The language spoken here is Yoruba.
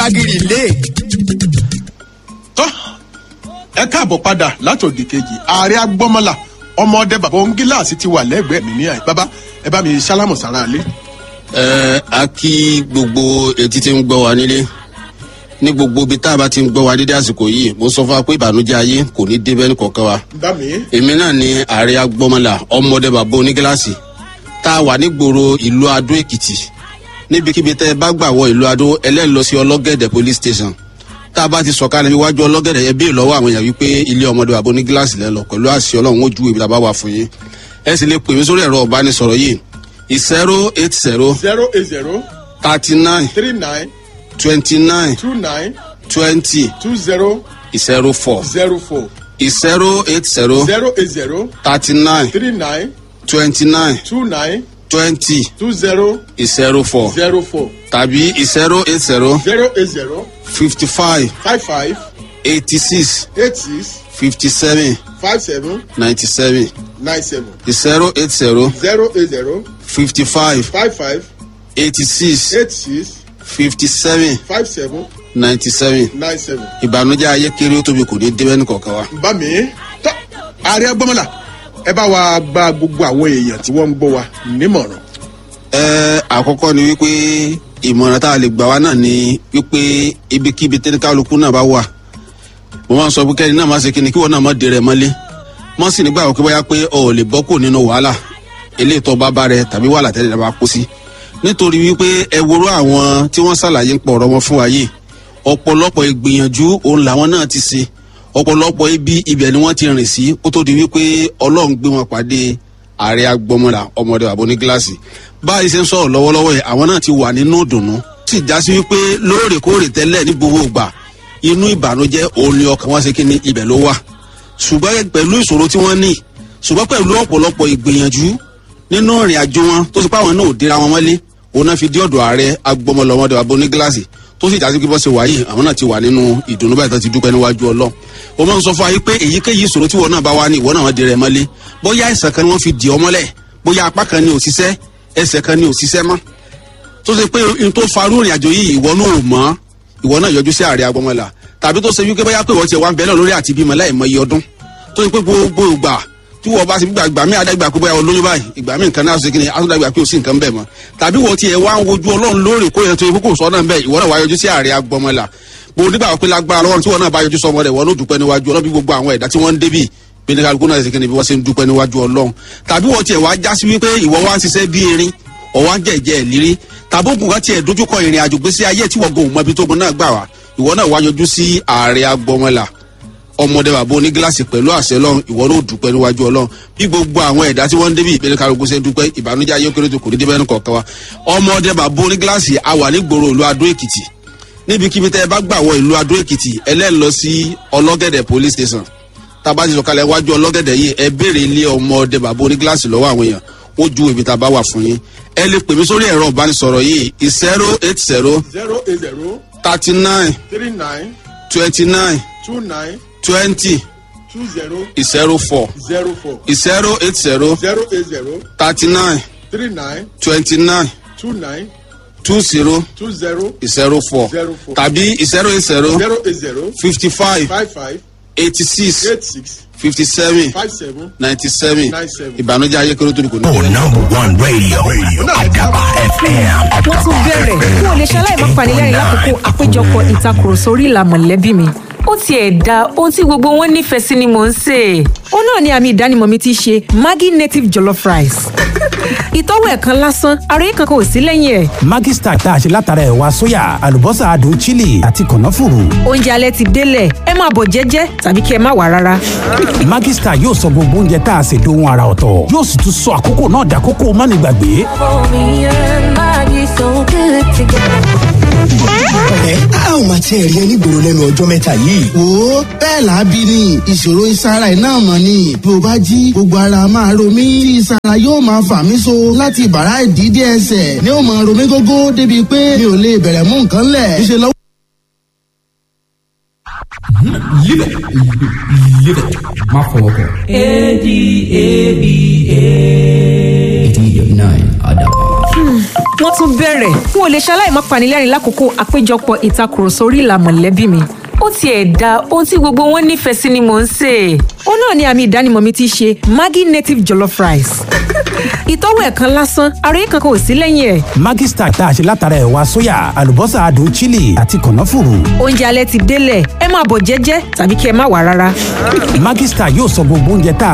agiri ilé. tọ́ ẹ káàbọ̀ padà látòdì kejì ààrẹ agbọ́mọlà ọmọọdẹ bàbá òǹgíláàsì ti wà lẹ́gbẹ̀ẹ́ mi ní àyè bàbá ẹ bá mi sálámù sára lé. ẹ a kí gbogbo etí tí ń gbọ́ wa nílé ní gbogbo ibi tá a bá ti ń gbọ́ wa dédé àsìkò yìí mo sọ fún wa pé ìbànújẹ́ ayé kò ní débẹ́ ní kọ̀ọ̀kan wa bá mi. èmi náà ni ààrẹ agbọ́mọlà ọmọdé bàbá onígíláàsì tá a wà nígboro ìlú adó èkìtì níbikíbi tẹ́ ẹ bá gbà wọ ìlú adó ẹlẹ́lọ sí ọlọ́gẹ̀dẹ̀ police station tá a bá ti sọ̀kalẹ̀ iwájú ọlọ́gẹ̀dẹ̀ yẹn béèrè lọ́wọ́ àwọn èèyàn wípé ilé ọmọdé bàbá onígíláàsì lẹ́ lọ pẹ̀lú àṣẹ ọlọ́run ó ju ibi tá a bá wà fún yín ẹ sì lè pè mí sórí ẹ̀rọ ọ̀bánisọ̀rọ̀ yìí zero eight zero zero eight zero thirty nine three nine twenty nine two nine twenty two zero zero four zero four zero eight zero zero eight zero thirty nine three nine twenty nine two nine twenty two zero zero four zero four tàbí zero eight zero zero eight zero fifty five five five eighty six eight six fifty seven five seven ninety seven nine seven zero eight zero zero eight zero fifty five five five eighty six eight six fifty seven five seven ninety seven nine seven. ìbànújẹ́ ayé kéré ó tóbi kò ní débẹ́ ní kọ̀ọ̀kan wa. bá mi tọ́ ààrẹ agbọ́mọlà ẹ bá wa gba gbogbo àwọn èèyàn tí wọ́n ń gbọ́ wa nímọ̀ràn. ẹ àkọ́kọ́ ni wípé ìmọ̀ràn tá a lè gbà wá náà ni wípé ibikíbi tẹ́nikálukú náà bá wà mo máa ń sọ pé kẹ́ni náà máa ṣe kíni kí wọ́n náà má dèrè mọ́lé mọ́ sì nígbà wọ́n pé bóyá pé o ò lè bọ́ kù nínú wàhálà eléyìí tó bá bá rẹ tàbí wàhálà tẹ́lẹ̀ náà bá kó sí nítorí wípé ẹ woró àwọn tí wọ́n ṣàlàyé ń pọ̀ ọ̀rọ̀ wọn fún wa yìí ọ̀pọ̀lọpọ̀ ìgbìyànjú òun làwọn náà ti ṣe ọ̀pọ̀lọpọ̀ ibi ibẹ̀ ni wọ́n ti rìn sí kó tó di wípé ọlọ́run gbé wọn pàdé ààrẹ agbọmọlà ọmọdé bàbá ní gíláàsì báyìí ṣe ń sọ̀rọ̀ lọ́wọ́lọ́wọ́ yìí àwọn náà ti wà nínú ìdùnnú sì já sí wípé lóòrèkóòrè tẹ́lẹ̀ ní gbogbo ìgbà inú ìbànújẹ́ òun ni ọkàn wọn ṣe kí ni ibẹ̀ ló wà ṣùgbọ́n pẹ̀lú ìṣòro tí wọ́n ní ṣùgbọ́n pẹ̀lú ọ̀pọ̀lọpọ̀ ìgbìyànjú nínú ìrìn àjò wọn tó ti pa àwọn náà ò dira wọn mọ́lé òun náà fi dé ọ̀dọ̀ ààrẹ agbọmọlọ ọmọdé bàbá ní gíláàsì tó sì jásí pé bọ́ ṣe wáyé àwọn náà ti wà nínú ìdùnnú báyìí tó ti dúpẹ́ níwájú ọlọ́run o máa ń sọ fún wa yìí pé èyíkéyìí ìṣòro tí wọn náà bá wá ní ìwọ náà wọn di rẹ mọ́lé bóyá ẹsẹ̀ kan ni wọ́n fi dì ọ́ mọ́lẹ̀ bóyá apá kan ni òṣìṣẹ́ ẹsẹ̀ kan ni òṣìṣẹ́ mọ́ tó ṣe pé n tó farú ìrìn àjò yìí ìwọ náà ò mọ́ ìwọ náà yọjú sí ààrẹ agbọmọlà tàbí tó ṣe wípé bóyá pé ìwọ ti wà ń bẹ́ẹ̀ lórí àti bímọ láì mọ iye ọdún tó ṣe pé gbogbo ìgbà tí wọ́n bá ti gbà gbà mí àdágbà pé bóyá olóyún báyìí ìgbà mí nǹkan náà ṣe kí ni àtúndàgbà pé ò sí nǹkan bẹ́ẹ̀ mọ́ tàbí wọ́n ti ẹ̀ wá ń wojú ọlọ́run lóòrè kó yẹn tó yẹ kókò sọ́nà bẹ́ẹ̀ ìwọ náà wá yọjú sí ààrẹ agbọmọlà bó nígbà pé lágbára lọ́wọ́ tí wọ́n náà bá yọjú sọmọ rẹ̀ wọ́n ló dúpẹ́ níwájú ọlọ́bí gbogbo àwọn ẹ̀dá tí wọ́n ń débì bí ní kálukú náà ṣe kí ni bí wọ́n ṣe ń dúpẹ́ níwájú ọlọ́run tàbí wọ́n tiẹ̀ wá já sí wípé ìwọ wá ń ṣiṣẹ́ bí erin ọ̀wá ń jẹ̀jẹ̀ ìlérí tàbí ògùn kan tiẹ̀ dojúkọ ìrìn àjò gbèsè ayé tí wọ́n gòun mọ ibi tó gun náà gbà wá ìwọ náà wá yọjú sí ààrẹ agbọmọlà ọmọdé bàbá onígíláàsì pẹ̀lú àṣẹ lọ́run ìwọ ló dúpẹ́ níwájú ọlọ́run bí gbogbo àwọn ẹ̀dá tí wọ́n ń débi ìpínlẹ̀ karùn-ún ṣe ń dúpẹ́ ìbànújẹ́ ayé kéré tó kò ní débẹ́ ní kọ̀ọ̀kan wa ọmọdé bàbá onígíláàsì a wà ní gbòòrò ìlú adó èkìtì níbikíbi tẹ́ ẹ bá gbà wọ ìlú adó èkìtì ẹlẹ́ẹ̀lọ sí ọlọ́gẹ̀dẹ̀ police station tába ti sọ̀kalẹ̀ wájú ọlọ́gẹ̀dẹ̀ yìí ẹ béèrè ilé ọmọdé bàbá onígíláàsì lọ́wọ́ àwọn èèyàn ó ju ibi tá a bá wà fún yín ẹ lè pè mí sórí ẹ̀rọ ìbánisọ̀rọ̀ yìí zero eight zero zero eight zero thirty nine three nine twenty nine two nine twenty two zero zero four zero four zero eight zero zero eight zero thirty nine three nine twenty nine two nine two zero two zero zero four Zero four. tàbí zero eight zero zero eight zero fifty five five five eighty six eight six fifty seven five seven ninety seven nine seven. ìbànújẹ́ ayé kéré tó ní kò ní. Oh, number one radio. radio. Adaba FM. wọ́n tún bẹ̀rẹ̀ n ò lè ṣaláì má panilẹ́rìn lákòókò àpéjọpọ̀ ìtakùrọ̀sọ orí ìlà mọ̀lẹ́bí mi. ó tiẹ̀ da ohun tí gbogbo wọn nífẹ̀ẹ́ sí ni mò ń sè é. ó náà ni àmì ìdánimọ̀ mi ti ṣe maggi native jollof rice. ìtọ́wò ẹ̀ kan lásán ara yìí kankan ò sí lẹ́yìn ẹ̀. Maggi Star tá a ṣe látara ẹ̀wà sóyà àlùbọ́sà adùn chili àti kànáfùrù. oúnjẹ alẹ́ ti délẹ̀ ẹ máa bọ̀ jẹ́jẹ́ tàbí kí ẹ má wà rárá. Maggi Star yóò sọ gbogbo oúnjẹ tá a ṣe dohun ara ọ̀tọ̀ yóò sì tún sọ àkókò náà dàkókò mánigbàgbé. ẹ a ò máa tiẹ̀ rí ẹ nígboro lẹ́nu ọjọ́ mẹ́ta yìí. wo bẹ́ẹ̀ làábí ni ìṣòro ìsara ẹ̀ náà mọ̀ ni bí o bá jí gbogbo ara máa ro mí tí ìsara yóò máa fà mí so láti bàrá ìdídé ẹsẹ̀ ni ó máa ro mí gógó débi pé mi ò lè bẹ̀rẹ̀ mú nǹkan lẹ̀ ìṣe lọ́wọ́. Live it. Live it. Má fọwọ́ kàn. A-D-A-B-A. 89 Adaba. wọ́n tún bẹ̀rẹ̀ n ò lè ṣaláì má panilẹ́rìn lákòókò àpéjọpọ̀ ìtakùrọ̀sọ orí ìlà mọ̀lẹ́bí mi ó tiẹ̀ da ohun tí gbogbo wọn nífẹ̀ẹ́ sí ni mò ń sè é. ó náà ni àmì ìdánimọ̀ mi ti ṣe maggi native jollof rice. ìtọ́wò ẹ̀ kan lásán àròyé kankan ò sí lẹ́yìn ẹ̀. Maggi Star tá a ṣe látara ẹ̀wà sóyà àlùbọ́sà adùn chili àti kànáfùrù. oúnjẹ alẹ́ ti délẹ̀ ẹ máa bọ̀ jẹ́jẹ́ tàbí kí ẹ má wà rárá. Maggi Star yóò sọ gbogbo oúnjẹ tá a